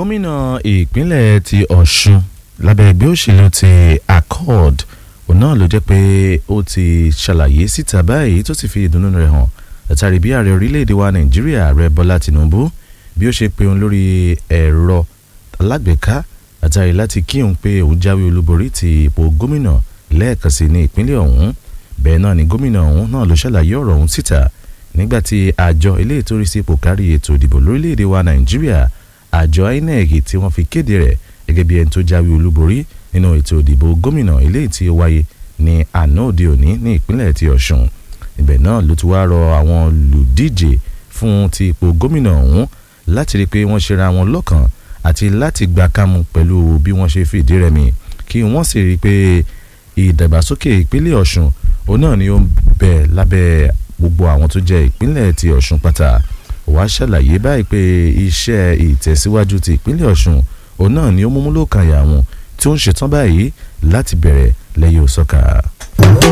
gómìnà ìpínlẹ̀ ti ọ̀ṣun lábẹ́ ẹgbẹ́ òṣèlú ti accord òun náà ló jẹ́ pé ó ti ṣàlàyé síta báyìí tó sì fi ìdùnnú rẹ̀ hàn látàrí bí ààrẹ orílẹ̀-èdè wa nàìjíríà ààrẹ bọ́lá tìǹbù bí ó ṣe pe òun lórí ẹ̀rọ alágbèéká látàrí láti kí òun pé òun jáwé olúborí ti ipò gómìnà lẹ́ẹ̀kan sí ní ìpínlẹ̀ ọ̀hún bẹ́ẹ̀ náà ni gómìnà ọ̀hún náà ló ṣàlàyé ọ̀rọ̀ ọ̀hún síta nígbàtí àjọ ilé ìtòrí sí ipò kárí ètò ìdìbò lórílẹ̀‐èdè wa nàìjíríà àjọ inec tí wọ́n fi kéde rẹ̀ gẹ́gẹ́ bí ẹni tó jáwé olúborí nínú ètò ìdìbò gómìnà ilé tí ó wáyé ní àná òde òní ní ìpínlẹ̀ ti ọ̀ṣun ibẹ̀ náà ló ti wá rọ àwọn olùdíje fún ti ipò gómìnà ọ̀hún láti rí i pé wọ́n ṣera wọn lọ́kàn àti láti gbà kámú pẹ̀lú bí wọ́n ṣe fìdí rẹmi kí wọ́n sì rí i pé ìdàgbàsókè ìpínlẹ̀ ọ̀ṣun òun náà ni ó ń bẹ lábẹ́ gbogbo àwọn tó jẹ́ ìpínlẹ̀ ti ọ̀ṣun pátá wàá ṣàlàyé báyìí pé iṣẹ́ ìtẹ̀síwájú ti ìpínlẹ̀ ọ̀ṣun òun náà ni ó múmú lókàn yà wọn tí ó ń ṣetán báyìí láti bẹ̀rẹ̀ lẹ́yìn òsọ́ka.